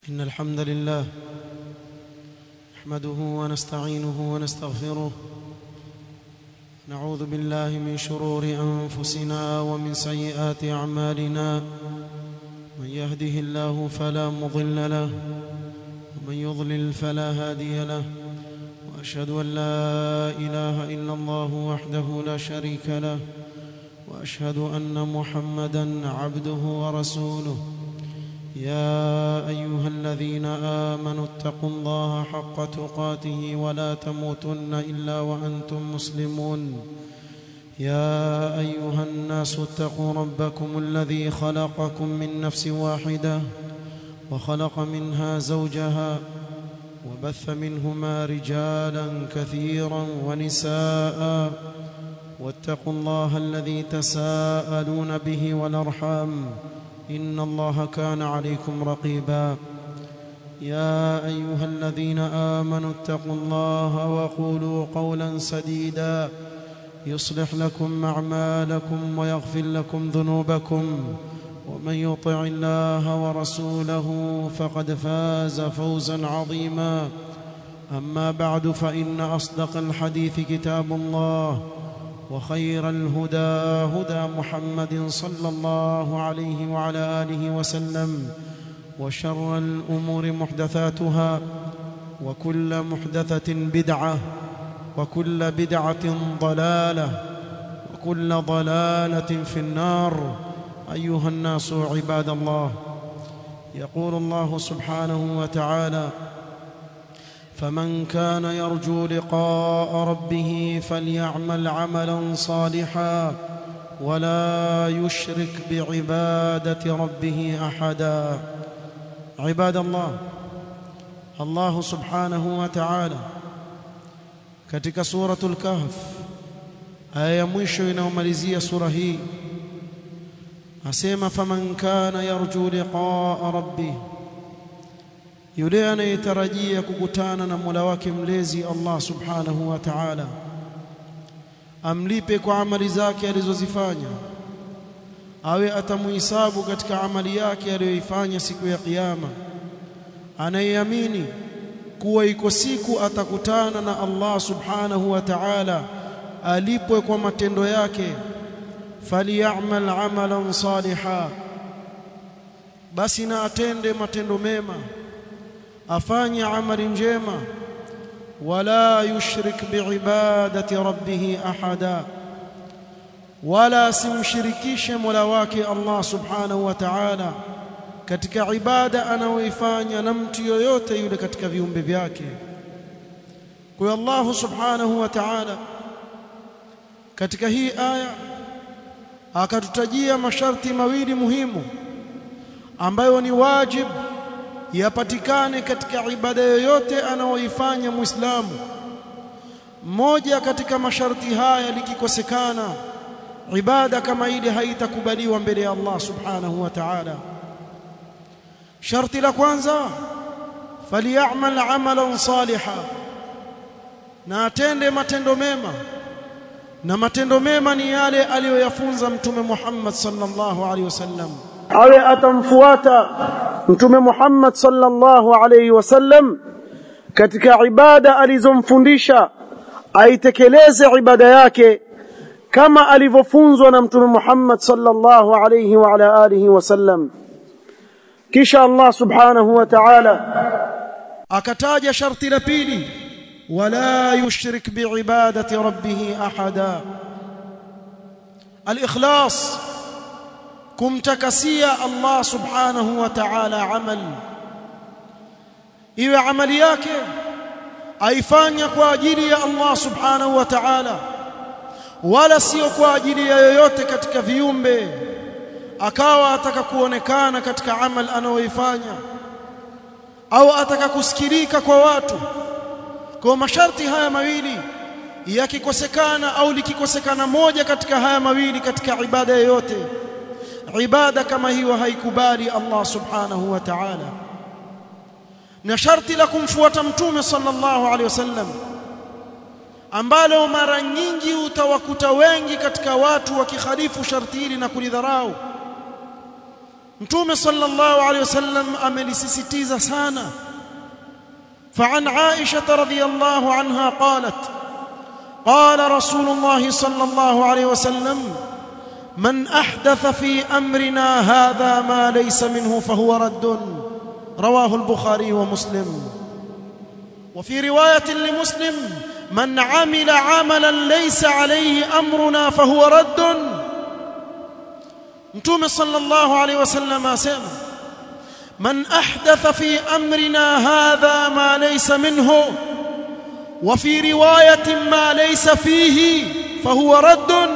إن الحمد لله نحمده ونستعينه ونستغفره نعوذ بالله من شرور أنفسنا ومن سيئات أعمالنا من يهده الله فلا مضل له ومن يضلل فلا هادي له وأشهد أن لا إله إلا الله وحده لا شريك له وأشهد أن محمدا عبده ورسوله يا أيها الذين آمنوا اتقوا الله حق تقاته ولا تموتن إلا وأنتم مسلمون يا أيها الناس اتقوا ربكم الذي خلقكم من نفس واحدة وخلق منها زوجها وبث منهما رجالا كثيرا ونساء واتقوا الله الذي تساءلون به والأرحام إن الله كان عليكم رقيبا يا أيها الذين آمنوا اتقوا الله وقولوا قولا سديدا يصلح لكم أعمالكم ويغفر لكم ذنوبكم ومن يطع الله ورسوله فقد فاز فوزا عظيما أما بعد فإن أصدق الحديث كتاب الله وخير الهدى هدى محمد صلى الله عليه وعلى آله وسلم وشر الأمور محدثاتها وكل محدثة بدعة وكل بدعة ضلالة وكل ضلالة في النار أيها الناس عباد الله يقول الله سبحانه وتعالى فمن كان يرجو لقاء ربه فليعمل عملا صالحا ولا يشرك بعبادة ربه أحدا عباد الله الله سبحانه وتعالى katika suratul kahf aya ya mwisho inayomalizia sura hii asema faman kana yarju liqaa rabbih yule anayetarajia kukutana na Mola wake mlezi Allah Subhanahu wa Ta'ala amlipe kwa amali zake alizozifanya awe atamuhisabu katika amali yake aliyoifanya siku ya kiyama anayeamini kuwa iko siku atakutana na Allah Subhanahu wa Ta'ala alipwe kwa matendo yake falyamal amalan saliha basi na atende matendo mema afanye amali njema wala yushrik biibadati rabbih ahada wala simshirikishe mola wake Allah subhanahu wa ta'ala katika ibada anayoifanya na mtu yoyote yule katika viumbe vyake kwa Allah subhanahu wa ta'ala katika hii aya akatutajia masharti mawili muhimu ambayo ni wajibu yapatikane katika ibada yoyote anayoifanya Muislamu. Moja katika masharti haya likikosekana, ibada kama ile haitakubaliwa mbele ya Allah Subhanahu wa Ta'ala. Sharti la kwanza, falyamal amalan saliha, na atende matendo mema. Na matendo mema ni yale aliyoyafunza Mtume Muhammad sallallahu alaihi wasallam. awe atamfuata mtume Muhammad sallallahu alayhi wasallam katika ibada alizomfundisha aitekeleze ibada yake kama alivyofunzwa na mtume Muhammad sallallahu alayhi wa ala alihi wasallam kisha Allah subhanahu wa ta'ala akataja sharti la pili wala yushrik biibadati rabbih ahada al-ikhlas kumtakasia Allah subhanahu wa ta'ala amal iwe amali yake aifanya kwa ajili ya Allah subhanahu wa ta'ala wala sio kwa ajili ya yoyote katika viumbe akawa ataka kuonekana katika amal anayoifanya au ataka kusikilika kwa watu kwa masharti haya mawili yakikosekana au likikosekana moja katika haya mawili katika ibada yoyote ibada kama hiyo haikubali Allah subhanahu wa ta'ala na sharti la kumfuata mtume sallallahu alaihi wasallam ambalo mara nyingi utawakuta wengi katika watu wakikhalifu sharti hili na kulidharau mtume sallallahu alayhi wasallam amelisisitiza sana فعن عائشة رضي الله عنها قالت قال رسول الله صلى الله عليه وسلم من أحدث في أمرنا هذا ما ليس منه فهو رد رواه البخاري ومسلم وفي رواية لمسلم من عمل عملا ليس عليه أمرنا فهو رد متوم صلى الله عليه وسلم أسلم من أحدث في أمرنا هذا ما ليس منه وفي رواية ما ليس فيه فهو رد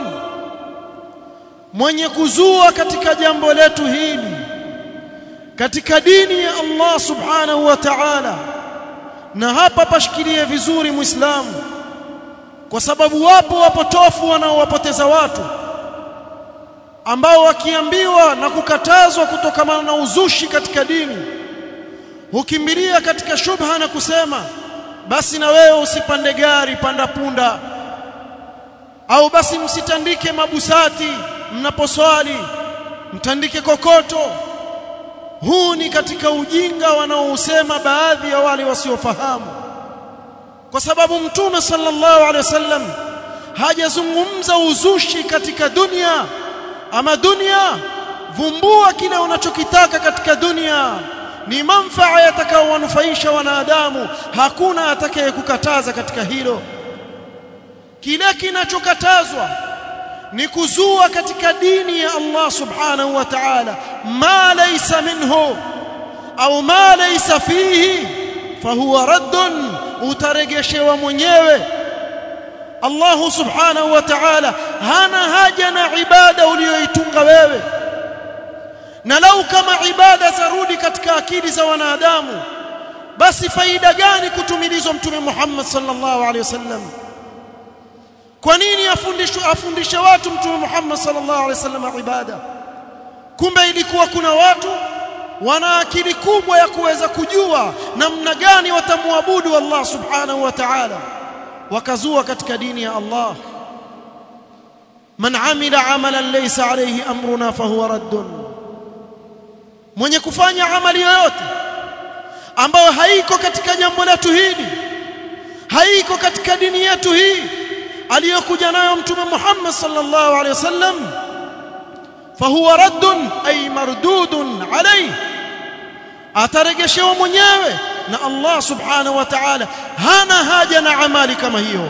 mwenye kuzua katika jambo letu hili katika dini ya Allah subhanahu wa ta'ala na hapa pashikilie vizuri muislamu kwa sababu wapo wapotofu wanaowapoteza watu ambao wakiambiwa na kukatazwa kutokana na uzushi katika dini hukimbilia katika shubha na kusema basi na wewe usipande gari panda punda au basi msitandike mabusati mnaposwali mtandike kokoto huu ni katika ujinga wanaousema baadhi ya wale wasiofahamu kwa sababu mtume sallallahu alaihi wasallam hajazungumza uzushi katika dunia ama dunia vumbua kile unachokitaka katika dunia ni manfaa yatakayowanufaisha wanadamu hakuna atakayekukataza katika hilo kile kinachokatazwa ni kuzua katika dini ya Allah subhanahu wa ta'ala ma laysa minhu au ma laysa fihi fahuwa raddun utaregeshewa mwenyewe Allah subhanahu wa ta'ala hana haja na ibada uliyoitunga wewe na lau kama ibada zarudi katika akili za wanadamu basi faida gani kutumilizwa mtume Muhammad sallallahu alaihi wasallam kwa nini afundishwe afundishe watu mtume Muhammad sallallahu alaihi wasallam ibada kumbe ilikuwa kuna watu wana akili kubwa ya kuweza kujua namna gani watamwabudu Allah subhanahu wa ta'ala wakazua katika dini ya Allah man amila amalan laysa alayhi amruna fahuwa raddun mwenye kufanya amali yoyote ambayo haiko katika jambo letu hili haiko katika dini yetu hii aliyokuja nayo mtume Muhammad sallallahu alaihi wasallam fahuwa raddun ay mardudun alayhi ataregeshewa mwenyewe na Allah subhanahu wa ta'ala hana haja na amali kama hiyo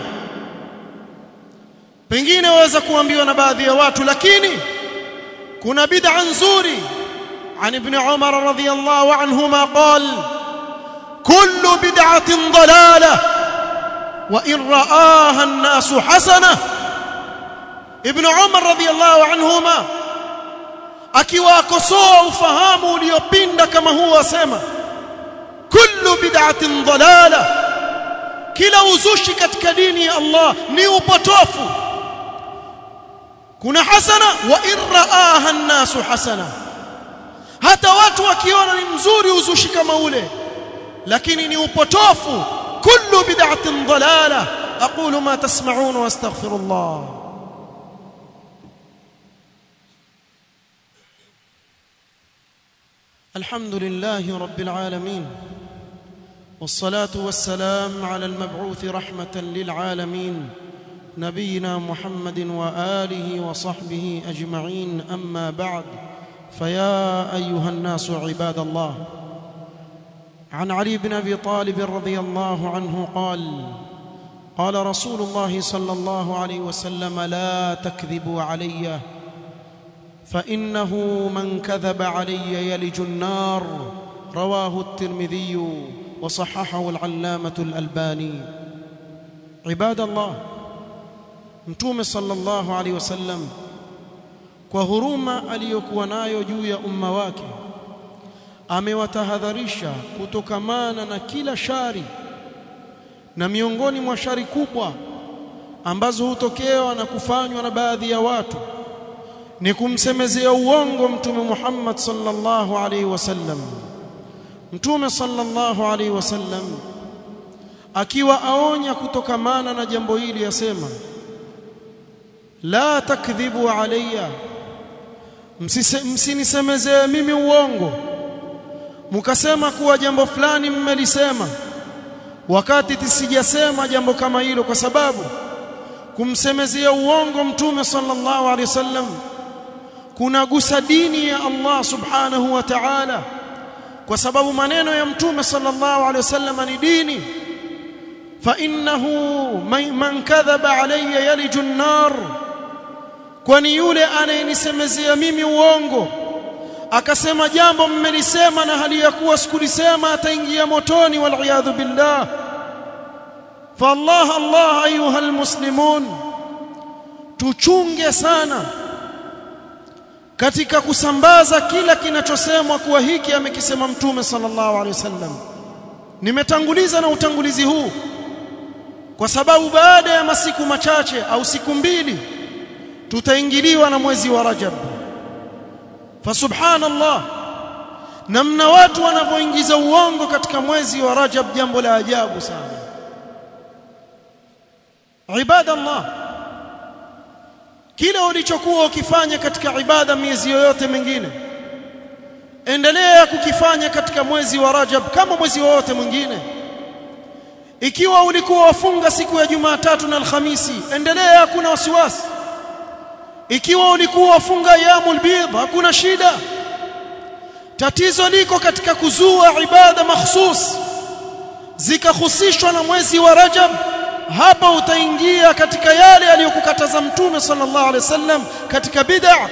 pengine waweza kuambiwa na baadhi ya watu lakini kuna bid'a nzuri عن ابن عمر رضي الله عنهما قال كل بدعة ضلالة وإن رآها الناس حسنة ابن عمر رضي الله عنهما akiwakosoa ufahamu uliopinda kama huu asema kullu bid'atin dalala kila uzushi katika dini ya Allah ni upotofu kuna hasana wa irraaha an-nasu hasana hata watu wakiona ni mzuri uzushi kama ule lakini ni upotofu kullu bid'atin dalala aqulu ma tasma'un wa astaghfirullah الحمد لله رب العالمين والصلاة والسلام على المبعوث رحمة للعالمين نبينا محمد وآله وصحبه أجمعين أما بعد فيا أيها الناس عباد الله عن علي بن أبي طالب رضي الله عنه قال قال رسول الله صلى الله عليه وسلم لا تكذبوا عليّ فانه من كذب علي يلج النار رواه الترمذي وصححه العلامه الالباني عباد الله mtume sallallahu alaihi wasallam kwa huruma aliyokuwa nayo juu ya umma wake amewatahadharisha kutokamana na kila shari na miongoni mwa shari kubwa ambazo hutokewa na kufanywa na baadhi ya watu ni kumsemezea uongo mtume Muhammad sallallahu alaihi wasallam mtume sallallahu alaihi wasallam akiwa aonya kutokamana na jambo hili yasema la takdhibu alayya msinisemezee mimi uongo mkasema kuwa jambo fulani mmelisema wakati tisijasema jambo kama hilo kwa sababu kumsemezea uongo mtume sallallahu alaihi wasallam kunagusa dini ya Allah subhanahu wa ta'ala kwa sababu maneno ya mtume sallallahu alaihi wasallam ni dini fa innahu man kadhaba alayya yaliju an-nar kwani yule anayenisemezea mimi uongo akasema jambo mmelisema na hali ya kuwa sikulisema ataingia motoni wal iyadhu billah fa Allah Allah ayuha almuslimun tuchunge sana katika kusambaza kila kinachosemwa kuwa hiki amekisema mtume sallallahu alaihi wasallam nimetanguliza na utangulizi huu kwa sababu baada ya masiku machache au siku mbili tutaingiliwa na mwezi wa Rajab fa subhanallah namna watu wanavyoingiza uongo katika mwezi wa Rajab jambo la ajabu sana ibadallah kile ulichokuwa ukifanya katika ibada miezi yoyote mingine endelea kukifanya katika mwezi wa Rajab kama mwezi wowote mwingine ikiwa ulikuwa wafunga siku ya Jumatatu na Alhamisi endelea hakuna wasiwasi ikiwa ulikuwa wafunga yamul bidh hakuna shida tatizo liko katika kuzua ibada mahsus zikahusishwa na mwezi wa Rajab hapa utaingia katika yale aliyokukataza mtume sallallahu alaihi wasallam katika bid'a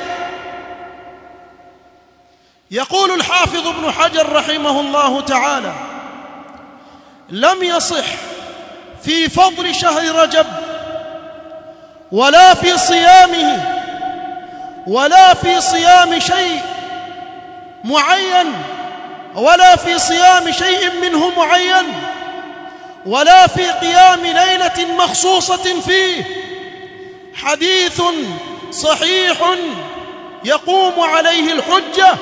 يقول الحافظ ابن حجر رحمه الله تعالى لم يصح في فضل شهر رجب ولا في صيامه ولا في صيام شيء معين ولا في صيام شيء منه معين ولا في قيام ليلة مخصوصة فيه حديث صحيح يقوم عليه الحجة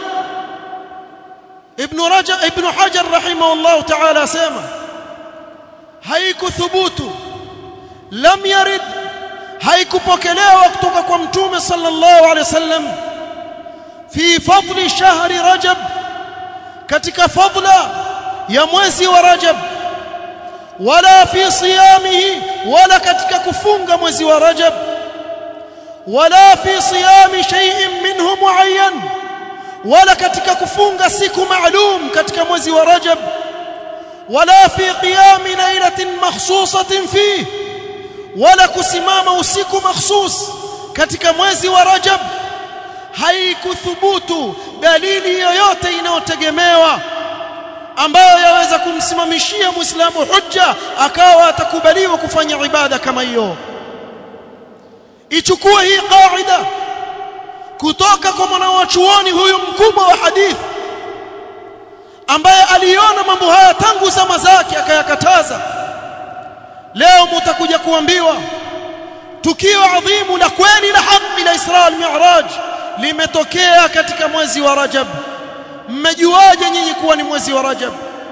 ابن رجب ابن حجر رحمه الله تعالى سيما هيك ثبوت لم يرد haikupokelewa kutoka kwa mtume sallallahu alaihi wasallam fi fadli shahri rajab katika fadla ya mwezi wa rajab wala fi siyamihi wala katika kufunga mwezi wa rajab wala fi siyami shay'in minhu muayyan wala katika kufunga siku maalum katika mwezi wa rajab wala fi qiyami laylatin makhsusatin fihi wala kusimama usiku mahsus katika mwezi wa Rajab haikuthubutu dalili yoyote inayotegemewa ambayo yaweza kumsimamishia Muislamu hujja akawa atakubaliwa kufanya ibada kama hiyo ichukue hii kaida kutoka kwa mwanachuoni huyu mkubwa wa hadithi ambaye aliona mambo haya tangu zama zake akayakataza leo mtakuja kuambiwa tukio adhimu la kweli la haki la Isra al-Mi'raj limetokea katika mwezi wa Rajab mmejuaje nyinyi kuwa ni mwezi wa Rajab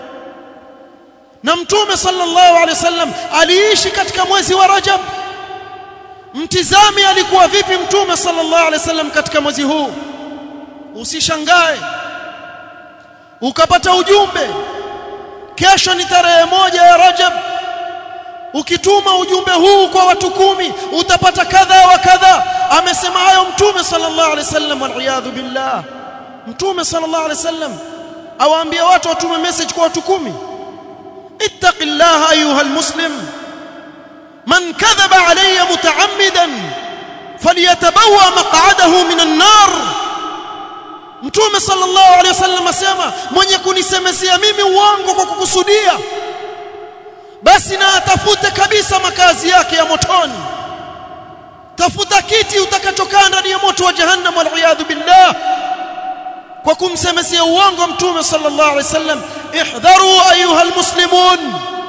na mtume sallallahu alaihi wasallam aliishi katika mwezi wa Rajab mtizami alikuwa vipi mtume sallallahu alaihi wasallam katika mwezi huu usishangae ukapata ujumbe kesho ni tarehe moja ya Rajab ukituma ujumbe huu kwa watu kumi utapata kadha wa kadha amesema hayo mtume sallallahu alaihi wasallam waliyadhu billah mtume sallallahu alaihi wasallam awaambia watu watume message kwa watu kumi ittaqillaha ayuha almuslim man kadhaba alayya mutaammidan falyatabawa maq'adahu minan nar mtume sallallahu alaihi wasallam asema mwenye kunisemezea mimi uongo kwa kukusudia basi na atafute kabisa makazi yake ya motoni tafuta kiti utakachokaa ndani ya moto wa jahannam wal iyad billah kwa kumsemezea uongo mtume sallallahu alaihi wasallam ihdharu ayuha almuslimun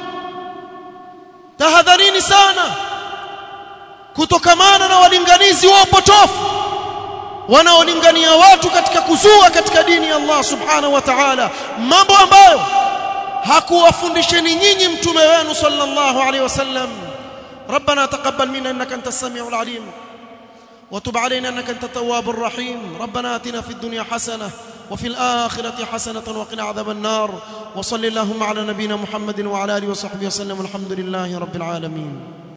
tahadharini sana kutokamana na walinganizi wa upotofu wanaolingania watu katika kuzua katika dini ya Allah subhanahu wa ta'ala mambo ambayo hakuwafundisheni nyinyi mtume wenu sallallahu alaihi wasallam ربنا تقبل منا انك انت السميع العليم وتب علينا انك انت التواب الرحيم ربنا اتنا في الدنيا حسنه وفي الاخره حسنه وقنا عذاب النار وصل اللهم على نبينا محمد وعلى اله وصحبه وسلم الحمد لله رب العالمين